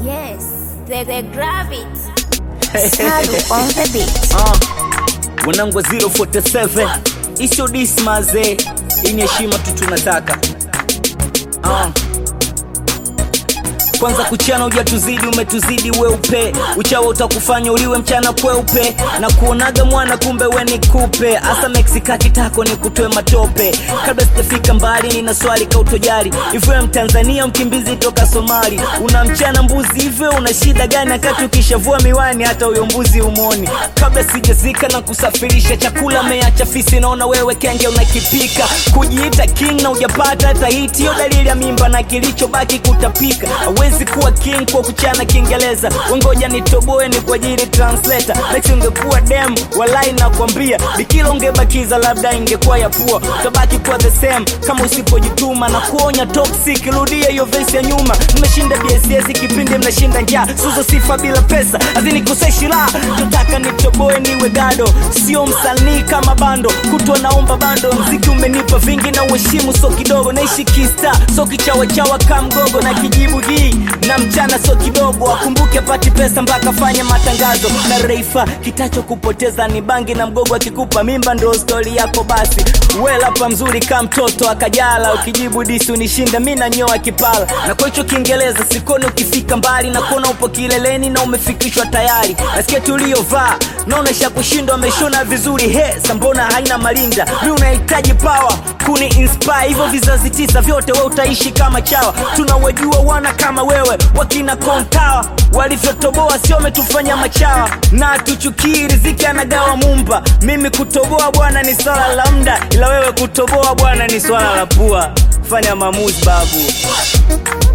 Yes, the, the gravity. Sadu on the beat. uh, wanangu wa 047 isio dismaze hii ni heshima tu tunataka uh. kwanza kuchana ujatuzidi umetuzidi weupe uchawa utakufanya uliwe mchana kweupe na kuonaga mwana kumbe we ni kupe hasa meksika kitako ni kutoe matope kabla sijafika mbali nina swali kautojari hivyo ya mtanzania mkimbizi toka somali una mchana mbuzi hivyo una shida gani wakati ukishavua miwani hata huyo mbuzi umoni kabla sijazika na kusafirisha chakula meacha fisi naona wewe kenge unakipika kujiita king na ujapata hata hiti hiyo dalili ya mimba na kilichobaki kutapika hawezi kuwa king kwa kuchana kiingereza wengoja nitoboe ni kwa ajili translator next ungekuwa dem walai nakwambia bikila ungebakiza labda ingekuwa ya pua utabaki kuwa the same kama usipojituma na kuonya toxic rudia hiyo vesi ya nyuma mmeshinda bss kipindi mnashinda njaa suzo sifa bila pesa azinikoseshi la tutaka nitoboe niwe gado sio msanii kama bando kutwa naomba bando mziki umenipa vingi na uheshimu so kidogo naishi kista so kichawachawa kamgogo na kijibu hii na mchana so kidogo akumbuke pati pesa mpaka fanya matangazo na reifa kitacho kupoteza ni bangi na mgogo akikupa mimba ndo stori yako basi welapa mzuri ka mtoto akajala ukijibu disi unishinda mi nanyoa kipala na kwa hicho kiingereza sikoni ukifika mbali na kuona upo kileleni na umefikishwa tayari nasikia tuliovaa naona shakushindwa ameshona vizuri he sambona haina malinda mi unahitaji pawa kuni inspire hivyo vizazi tisa vyote we utaishi kama chawa tunawajua wana kama wewe wakina kontawa walivyotoboa sio wametufanya machawa na tuchukii riziki anagawa mumba mimi kutoboa bwana ni swala la mda ila wewe kutoboa bwana ni swala la pua fanya maamuzi babu